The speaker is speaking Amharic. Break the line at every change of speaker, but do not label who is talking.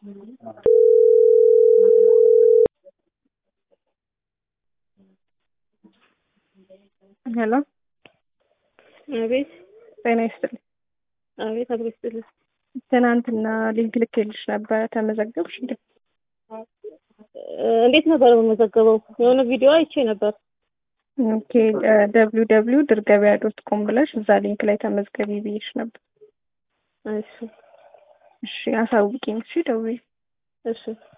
ሄሎ
አቤት
ጤና ይስጥልኝ።
አቤት አብሮ ይስጥልኝ።
ትናንትና ሊንክ ልኬልሽ ነበረ ተመዘገብሽ እንዴ?
እ እንዴት ነበር የምመዘገበው? የሆነ ቪዲዮ አይቼ ነበር።
ኦኬ ደብሊው ደብሊው ድር ገበያ ዶት ኮም ብለሽ እዛ ሊንክ ላይ ተመዝገቢ ብዬሽ ነበር።
እሺ
እሺ አሳውቂኝ። እሺ ደውዪ።
እሺ